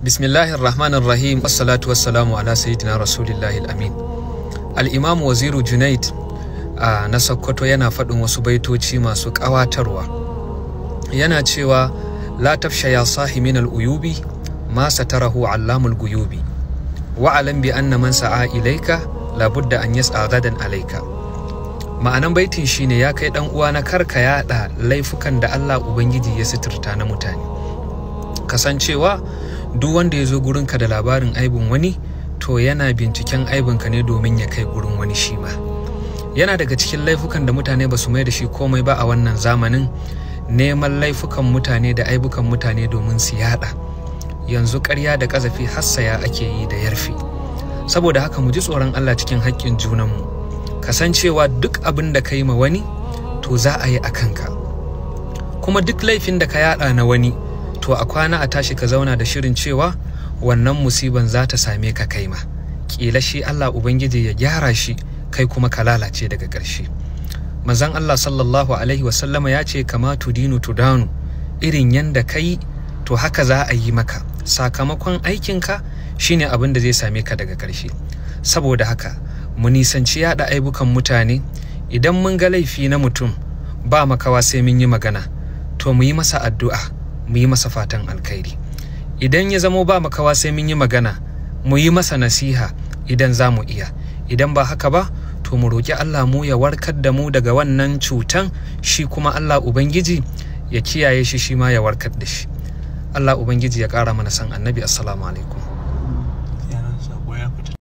Bismillahir Rahmanir Rahim wassalatu wassalamu ala sayyidina Rasulillahi al-Amin. Al-Imam Waziru Junaid a na Sokoto yana faɗin wasu baitoci masu ƙawatarwa. Yana cewa la tafsha ya sahi min al-uyubi ma satarahu allamul guyubi wa alam bi anna man sa'a ilaika labudda an yas'a gadan alaika. Ma'anan baitin shine ya kai dan uwa na karka yaɗa laifukan da Allah Ubangiji ya suturta na mutane. Kasancewa duk wanda ya zo gurinka da labarin aibin wani to yana binciken aibinka ne domin ya kai gurin wani shi ma yana daga cikin laifukan da mutane ba su mai da shi komai ba a wannan zamanin neman laifukan mutane da aibukan mutane domin su yada yanzu karya da ƙazafi hassaya ake yi da yarfi saboda haka mu ji tsoron allah cikin haƙƙin junanmu kasancewa duk abin da ka yi ma wani to za a yi a kanka kuma duk laifin da ka yada na wani to a kwana a tashi ka zauna da shirin cewa wannan musiban za ta same ka kai ma ƙila shi Allah Ubangiji ya gyara shi kai kuma ka lalace daga ƙarshe manzon Allah sallallahu alaihi wasallama ya ce kama tudinu tudanu irin yanda kai to haka za a yi maka sakamakon aikinka shine abin da zai same ka daga ƙarshe saboda haka mu nisanci yaɗa aibukan mutane idan mun ga laifi na mutum ba makawa sai mun yi magana to mu yi masa addu'a mu yi masa fatan alkhairi idan ya zamo ba makawa sai mun yi magana mu yi masa nasiha idan za mu iya idan ba haka ba to mu roƙi Allah mu ya warkar da mu daga wannan cutan shi kuma Allah Ubangiji ya kiyaye shi shi ma ya warkar da shi Allah Ubangiji ya ƙara mana san annabi assalamu alaikum